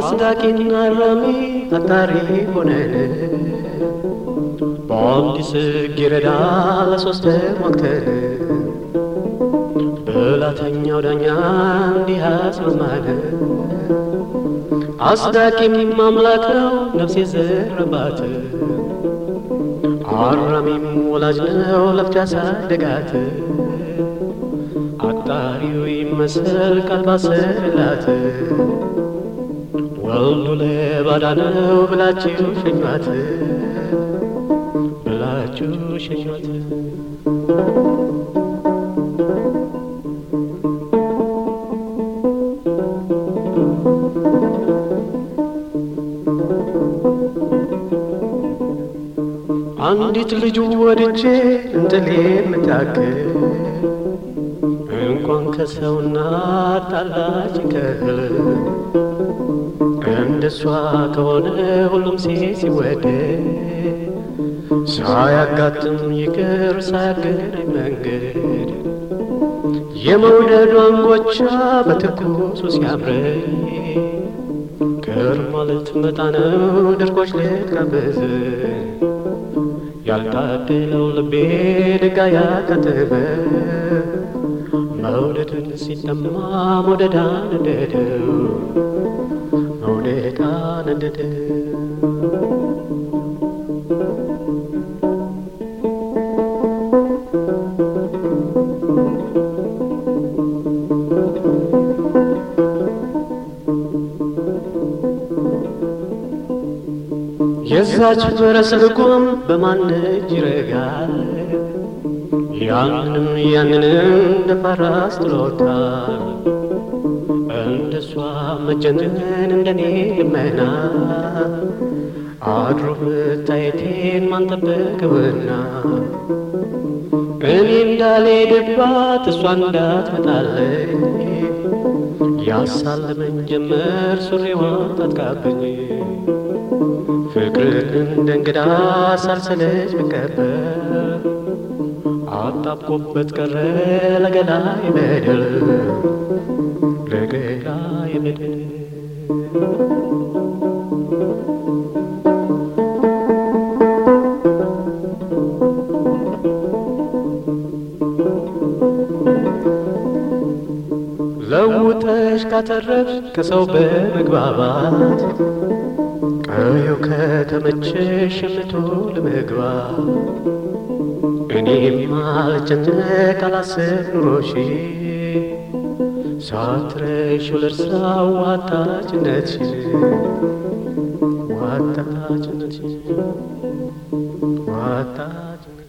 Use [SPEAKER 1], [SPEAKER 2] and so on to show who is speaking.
[SPEAKER 1] አስታቂና አራሚ አጣሪ ሆነን በአንድ ጽጌረዳ ለሶስት ሞክተን ብላተኛው ዳኛ እንዲህ አስማማን። አስታቂም አምላክ ነው ነፍሴ ዘረባት፣ አራሚም ወላጅ ነው ለፍቻ ሳደጋት። አጣሪው ይመስል ቃል ባሰላት ወልዱ ለባዳ ነው ብላችሁ ሸኟት ብላችሁ ሸኟት። አንዲት ልጁ ወድጄ እንጥሌ የምታክል እንኳን ከሰውና ጣላች ከህል እንደሷ ከሆነ ሁሉም ሴት ሲወደድ ሳያጋጥም ይቅር ሳያገናኝ መንገድ የመውደዷን ጎቻ በትኩሱ ሲያምረኝ ቅር ማለት መጣ ነው ድርቆች ልትጋብዝ ያልታደለው ልቤ ድጋ ያከተመ መውደድን ሲጠማ መውደድ አነደደው መውደድ አነደደው። የዛች ፈረስ ልጓም በማን እጅ ይረጋል? ያንንም ያንንም እንደ ፈራስ ጥሎታል። እንደሷ መጀነን እንደኔ ልመና አድሮ መታየቴን ማን ጠበቀውና እኔ እንዳልሄድባት እሷ እንዳትመጣለኝ ያሳለመኝ ጀመር ሱሪዋን ታጥቃብኝ ፍቅርን እንደ እንግዳ ሳልሰለች ብቀበል አጣብቆበት ቀረ ለገላ የበደል ለገላ የበደል ለውጠሽ ካተረፍሽ ከሰው በመግባባት ቀዩ ከተመቸሽ የምቶ ለመግባት እኔም አልጨነቅ አላስብ ኑሮሽ ሳትረሺው ልርሳው ዋጣችነትሽን ዋጣችነትሽን ዋጣችነት